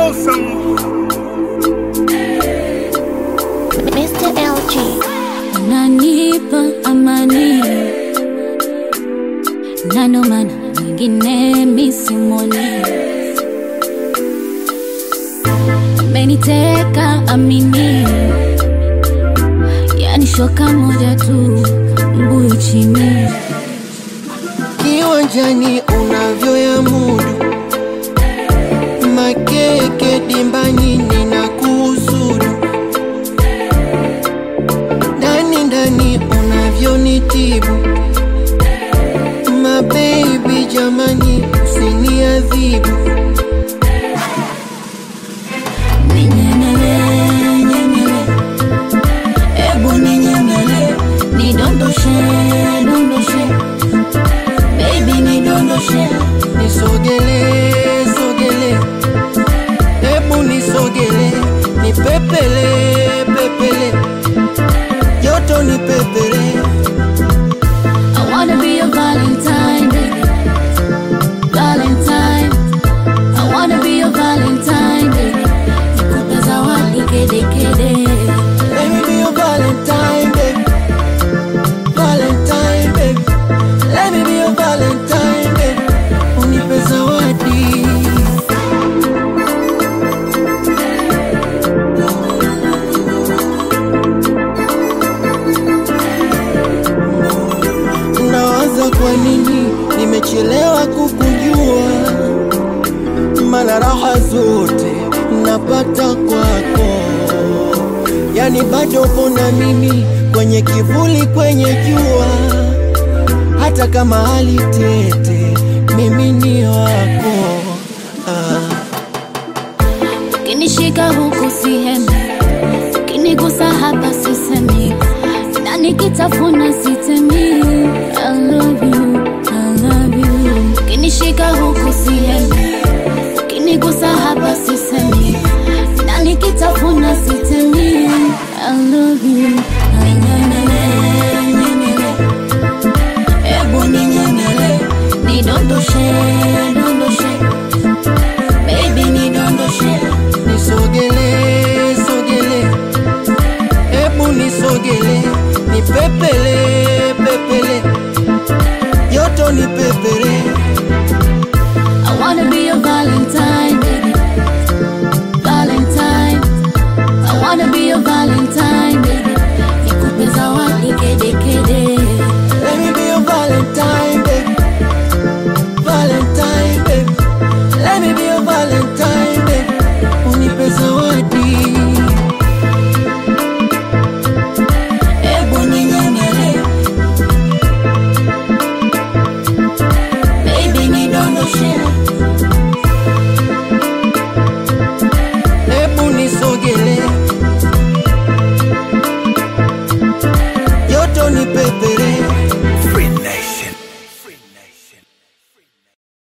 awesome. Mr. LG. unanipa amani na ndo maana mwingine misimoni meniteka amini yani shoka moja tu mbuyu chini kiwanjani unavyoya mudu makeke dimbanyini na kuhusudu ndani ndani unavyonitibu mabebi jamani usiniadhibu ninyemele nyemele ebu ninyemele nidondoshe dondoshe baby nidondoshe nisogele sogele hebu nisogele nipepele pepele joto nipepele I wanna be your Valentine, baby. Valentine. I wanna be your Valentine, baby. Nikupe zawadi kede kede. Let me be your Valentine, baby. Valentine, baby. Let me be your Valentine, baby. Unipe zawadi. Nawaza kwa nini nimechelewa kukujua, mana raha zote napata kwako yani bado upo na mimi kwenye kivuli, kwenye jua, hata kama hali tete, mimi ni wako ah. Ukinishika huku sihemi, ukinigusa hapa sisemi, na nikitafuna sitemi. I love you, I love you. Ukinishika huku sihemi, ukinigusa hapa sisemi, na nikitafuna sitemi. I love you, I nyemele, nyemele. Ebu ninyemele, nidondoshe, dondoshe. Baby nidondoshe Nisogele, sogele, hebu nisogele, nipepele, pepele, joto nipepele